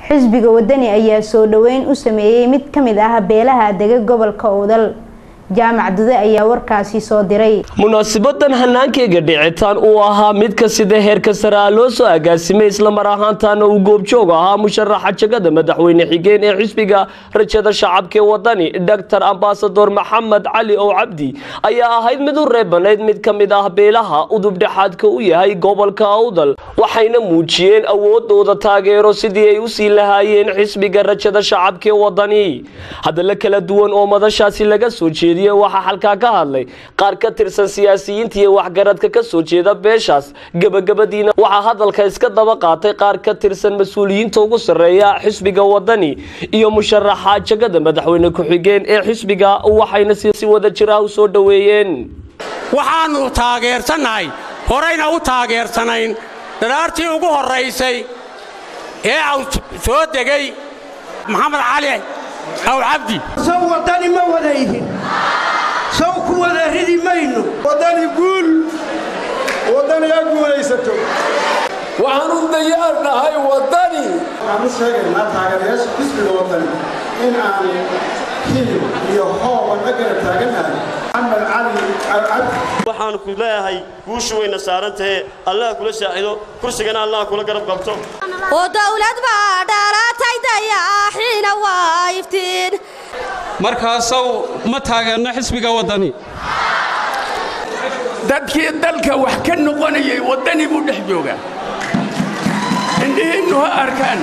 xisbiga wadani ayaa soo dhaweyn u sameeyey mid ka mid ah beelaha dega gobolka owdal jaamac dude ayaa warkaasi soo diray munaasibadan hannaankeyga dhicitaan uu ahaa mid ka sida heerka sare ah loo soo agaasimay islamar ahaantaana uu goobjoog ahaa musharaxa jagada madaxweyne xigeen ee xisbiga rajada shacabkaee wadani doctor ambasador maxamed cali ow cabdi ayaa ahayd mid u reebanayd mid ka mid ah beelaha udubdhexaadka u yahay gobolka awdal waxayna muujiyeen awoodooda taageero sidii ay usii lahaayeen xisbiga rajada shacabkaee wadani hadalla kala duwan oo madashaasi laga soo jeediy waxaa halkaa ka hadlay qaar ka tirsan siyaasiyiinta iyo waxgaradka ka soo jeeda beeshaas gebagabadiina waxaa hadalka iska daba qaatay qaar ka tirsan mas-uuliyiinta ugu sarreeya xisbiga wadani iyo musharaxa jagada madaxweyne ku-xigeen ee xisbiga waxayna si wada jira u soo dhoweeyeen waxaannu taageersannahay horayna u taageersanayn dharaartii ugu horraysay ee au soo degay maxamed cali aw cabdi sow waddani ma wada ihin sow ku wada ridi mayno waddani guul waddani ha guulaysato waxaan u dayaar nahay waddani waxaan u sheegaynaa taageerayaasha xisbiga waddani in aan hilib iyo hooban agara taagannahay maxamed cali alcabdi waxaan ku leeyahay guushu wayna saarantahe allah kula saacido kursigana allah kula garab qabto oo dawlad baa dhalatay dayaaxiina waa iftiin markaasow ma taageerno xisbiga waddani dadkii dalka wax ka noqonayay waddani buu dhex joogaa indhihiinnu ha arkaan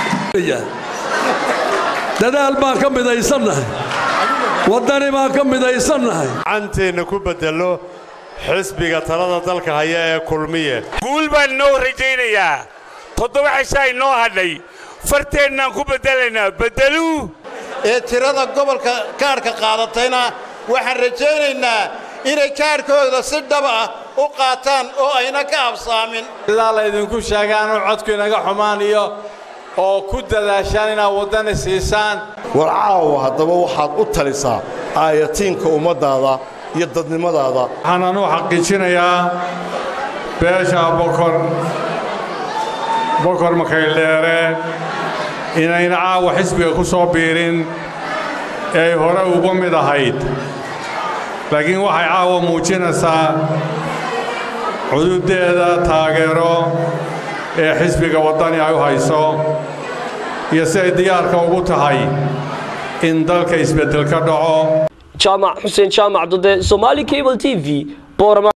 dadaal baan ka midaysannahay waddani baan ka midaysannahay canteenna ku beddello xisbiga talada dalka haya ee kulmiye guul baan inoo rajaynayaa toddoba cishaa inoo hadhay farteennaan ku beddelaynaa beddeluu ee tirada gobolka kaadhka qaadatayna waxaan rajaynaynaa inay kaadhkooda si dhab ah u qaataan oo ayna ka habsaamin sidaa laydinku sheegaanu codku inaga xumaan iyo oo ku dadaashaan inaad waddani siisaan war caawa haddaba waxaad u talisaa aayatiinka ummaddaada iyo dadnimadaada waxaan anuu xaqiijinayaa beesha bokor bokor makaydheere inayna caawa xisbiga ku soo biirin ee ay hore uga mid ahayd laakiin waxay caawa muujinaysaa xuduuddeeda taageero ee xisbiga waddani ay u hayso iyo si ay diyaarka ugu tahay in dalka isbeddel ka dhaco jaamac xuseen jaamac dude somaali cable t v